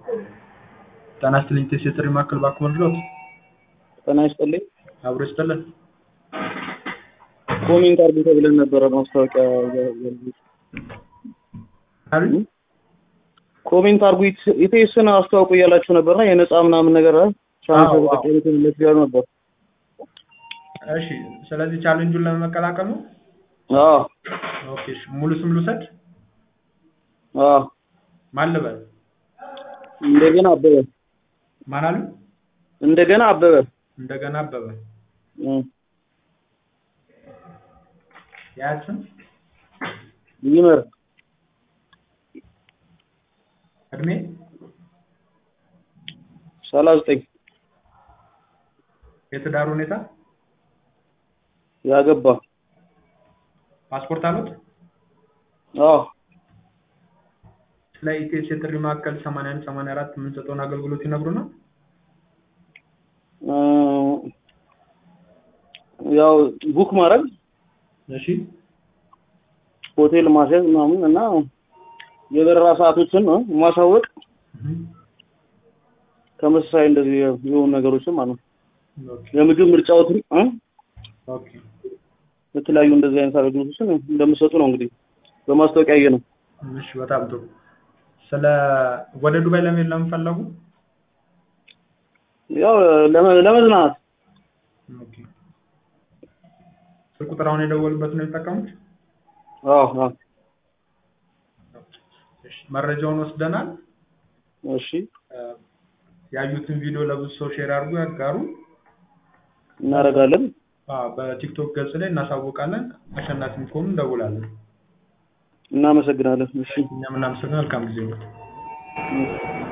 ጤና ይስጥልኝ ቴስ የጥሪ ማዕከል እባክዎ ልርዳዎት? ጤና ይስጥልኝ። አብሮ ይስጥልን። ኮሜንት አድርጉ ተብለን ነበረ ማስታወቂያ አሉኝ ኮሜንት አድርጉ ኢት- ኢቴስን አስተዋውቁ እያላችሁ ነበርና የነፃ ምናምን ነገር ቻንስ አዎ፣ አዎ። ተጠቀምኩለት እያሉ ነበር። እሺ ስለዚህ ቻሌንጁን ለመቀላቀል ነው አዎ ኦኬ እሺ ሙሉ ስም ልውሰድ አዎ ማን ልበል እንደገና አበበ ማን አሉ እንደገና አበበ እንደገና አበበ እም፣ የአያት ስም ይመር እድሜ ሰላሳ ዘጠኝ የትዳር ሁኔታ ያገባ ፓስፖርት አሉት አዎ ስለ ኢቴስ የጥሪ ማዕከል 81 84 የምንሰጠውን አገልግሎት ይነግሩናል እ፣ ያው ቡክ ማድረግ እሺ ሆቴል ማስያዝ ምናምን እና የበረራ ሰዓቶችን እ፣ ማሳወቅ እህ፣ ተመሳሳይ እንደዚህ የሆኑ ነገሮችን ማለት ነው። ኦኬ የምግብ ምርጫዎትን እ፣ ኦኬ የተለያዩ እንደዚህ አይነት አገልግሎቶችን እንደምሰጡ ነው እንግዲህ በማስታወቂያ ያየ ነው። እሺ በጣም ጥሩ ስለ ወደ ዱባይ ለመሄድ ለምን ፈለጉ ያው ለመ- ለመዝናናት ኦኬ ስልክ ቁጥር አሁን የደወሉበት ነው የሚጠቀሙት አዎ አዎ እሺ መረጃውን ወስደናል እሺ እ፣ ያዩትን ቪዲዮ ለብዙ ሰው ሼር አድርጉ ያጋሩ እናደርጋለን። አዎ በቲክቶክ ገጽ ላይ እናሳውቃለን አሸናፊም ከሆኑ እንደውላለን እናመሰግናለን። እሺ እኛም እናመሰግናለን መልካም ጊዜ ነው እም።